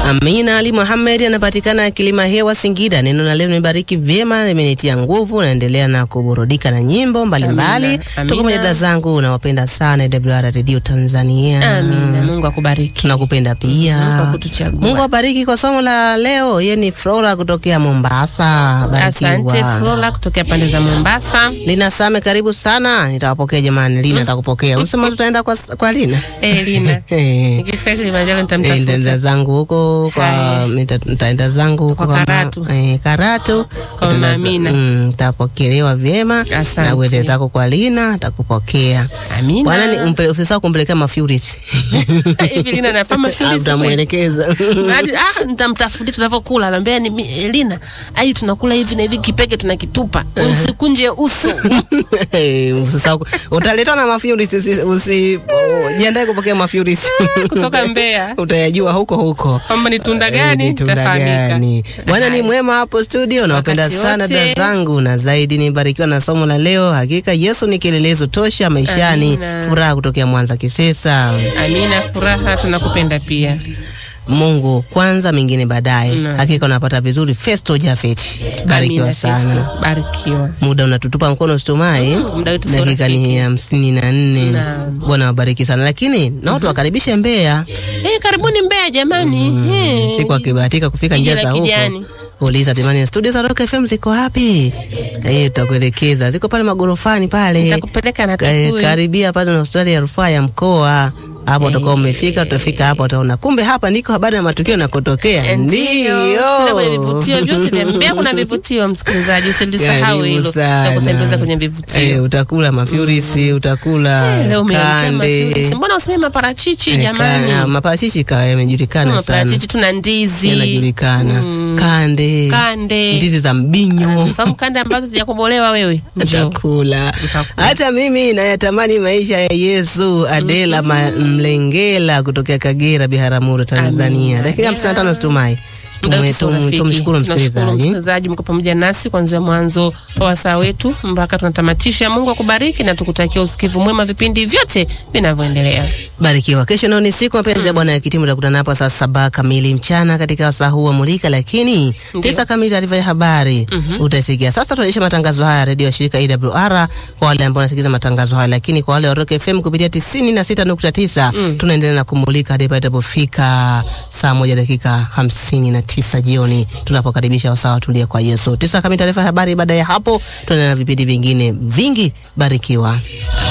Amina Ali Muhammad anapatikana Kilima Hewa, Singida. Neno la leo nibariki vyema, limenitia nguvu, naendelea na kuburudika na nyimbo mbalimbali. Amina, amina. Tuko pamoja dada zangu, nawapenda sana WR Radio Tanzania. Amina. Mungu akubariki. Tunakupenda Mungu pia. akutuchagua. Mungu abariki kwa somo la leo. Yeye ni Flora kutokea Mombasa. Asante Barikiwa. Flora kutokea pande za Mombasa. Lina Same, karibu sana. Nitawapokea jamani. Lina atakupokea. Unasema tutaenda kwa, kwa Lina? Eh, Lina. Eh. Nikifika Kilimanjaro Eh, Nitaenda nitamtafuta. zangu huko kwa Haya. nita- nitaenda zangu huko Kwa ma- Karatu. eh, Karatu Kwa Nitaenda za- Amina. mm, Nitapokelewa vyema Asante. na uende zako kwa Lina atakupokea. Amina. Bwana ni umpe- usisahau kumpelekea mafuris. Hivi Lina anafanya Phyllis kweli? Utamwelekeza. Hadi- ah, nitamtafutia tunavyokula, naambia ni mi- Elina, ai tunakula hivi na hivi, kipeke tunakitupa, usikunje uso. Eh, Usisahau utaletwa na mafuris usi- usi oh, jiandae kupokea mafuris. kutoka Mbeya Utayajua huko huko. kwamba ni tunda Eh, gani ni tunda itafahamika. gani. Bwana ni Haya. mwema hapo studio, nawapenda Wakati sana wote. dada zangu, na zaidi nibarikiwa na somo la leo. Hakika Yesu ni kielelezo tosha maishani. Amina. Furaha kutokea Mwanza Kisesa. Amina, furaha, tunakupenda pia. Mungu kwanza, mengine baadaye. Mm. Hakika unapata vizuri. Festo Jafet, barikiwa Amina, sana. Festo, Barikiwa. Muda unatutupa mkono usitumai, muda wetu sio dakika ni rafiki. hamsini na nne. Naam. Bwana wabariki sana, lakini na watu wakaribishe Mbeya Eh, karibuni Mbeya jamani. Eh, siku akibahatika kufika Jiji njia la za huko kijani. uliza timani studio za Rock FM ziko wapi? Eh, tutakuelekeza ziko pale magorofani pale, nitakupeleka na Eh, Tukui. karibia pale na hospitali ya rufaa ya mkoa hapo utakuwa umefika, utafika hapo utaona kumbe hapa ndiko habari na matukio nakotokea. Ndio. Tuna kwenye vivutio vyote vya Mbeya kuna vivutio msikilizaji, usilisahau Karibu hilo. sana. Tutakutembeza kwenye vivutio. Eh, utakula mafurisi, utakula Eh, Leo umeelekea kande. mafurisi. Mbona useme maparachichi Eh, jamani? ka- maparachichi kawa yamejulikana sana, Maparachichi tuna ndizi. yanajulikana Mm. kande, Kande. ndizi za mbinyo Sifahamu kande ambazo sijakobolewa wewe. Njoo. Utakula. Utakula. Hata mimi nayatamani maisha ya Yesu. Adela Ma- Mlengela kutokea Kagera, Biharamulo, Tanzania. Amina. Dakika 55 situmai. Muda Tume- wetu sio tum- rafiki. Tumshukuru Tunashukuru msikilizaji. msikilizaji, mko pamoja nasi kuanzia mwanzo wa wasaa wetu mpaka tunatamatisha. Mungu akubariki na tukutakia usikivu mwema vipindi vyote vinavyoendelea. Barikiwa. Kesho nao ni siku mapenzi ya Bwana ya kitimu, tutakutana hapa saa saba kamili mchana katika wasaa huu wa Mulika, lakini Ndio. tisa kamili taarifa ya habari utasikia. Sasa tunaisha matangazo haya redio ya shirika AWR kwa wale ambao wanasikiliza matangazo haya, lakini kwa wale wa Rock FM kupitia 96.9 tunaendelea na kumulika hadi pale itapofika saa moja dakika hamsini na tisa jioni tunapokaribisha wasaa watulia kwa Yesu. Tisa kamili taarifa ya habari. Baada ya hapo tunaendelea na vipindi vingine vingi. Barikiwa.